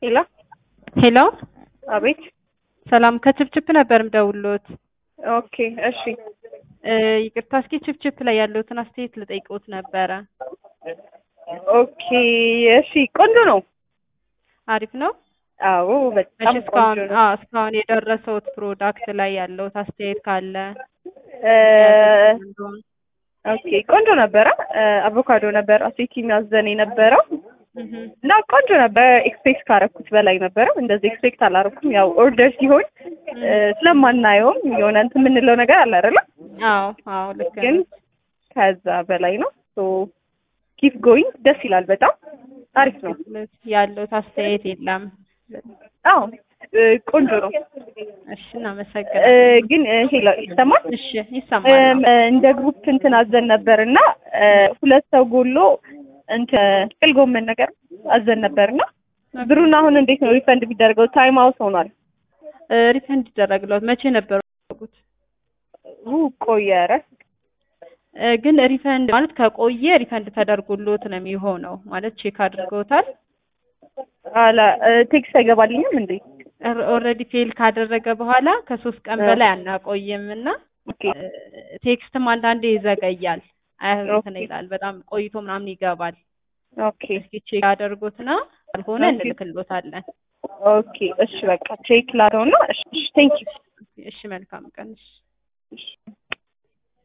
ሄሎ ሄሎ አቤት። ሰላም ከችፕችፕ ነበር ምደውሎት። ኦኬ እሺ። እ ይቅርታ እስኪ ችፕችፕ ላይ ያለውትን አስተያየት ልጠይቅዎት ነበረ። ኦኬ እሺ። ቆንጆ ነው። አሪፍ ነው። አዎ እሺ በጣም እስካሁን ቆንጆ ነው። አዎ እስካሁን የደረሰውት ፕሮዳክት ላይ ያለውት አስተያየት ካለ እ እንደሆነ ኦኬ ቆንጆ ነበረ። እ አቮካዶ ነበረ አሴቲ የሚያዘን የነበረው እህ እና ቆንጆ ነበረ። ኤክስፔክት ካረኩት በላይ ነበረ። እንደዚህ ኤክስፔክት አላረኩም። ያው ኦርደር ሲሆን እ ስለማናየውም የሆነ እንትን የምንለው ነገር አለ አይደለ? አዎ አዎ ልክ ግን ነው። ከዛ በላይ ነው። ሶ ኪፕ ጎይንግ ደስ ይላል። በጣም አሪፍ ነው። ያለውት አስተያየት የለም። አዎ እ ቆንጆ ነው። እሺ እ እናመሰግናለን። ግን እ ሄሎ ይሰማል? እሺ ይሰማል። እም፣ እንደ ግሩፕ እንትን አዘን ነበር እና እ ሁለት ሰው ጎሎ እንትን ጥቅል ጎመን ነገር አዘን ነበር እና ብሩን አሁን እንዴት ነው ሪፈንድ የሚደረገው? ታይም አውት ሆኗል። እ ሪፈንድ ይደረግልዎት መቼ ነበር ያደረጉት? ው ቆየ። ኧረ እ ግን ሪፈንድ ማለት ከቆየ ሪፈንድ ተደርጎልዎት ነው የሚሆነው። ማለት ቼክ አድርገውታል። አላ እ ቴክስት አይገባልኝም እንዴ? ኦልሬዲ ፌል ካደረገ በኋላ ከሶስት ቀን እ በላይ አናቆይም እና ኦኬ እ ቴክስትም አንዳንዴ ይዘገያል። አይ እንትን ኦኬ ይላል በጣም ቆይቶ ምናምን ይገባል። ኦኬ እስኪ ቼክ ያደርጉትና ካልሆነ ኦኬ እንልክልዎታለን። ኦኬ እሺ በቃ ቼክ ላድርገውና እሺ ቴንክ ዩ እሺ መልካም ቀን። እሺ እሺ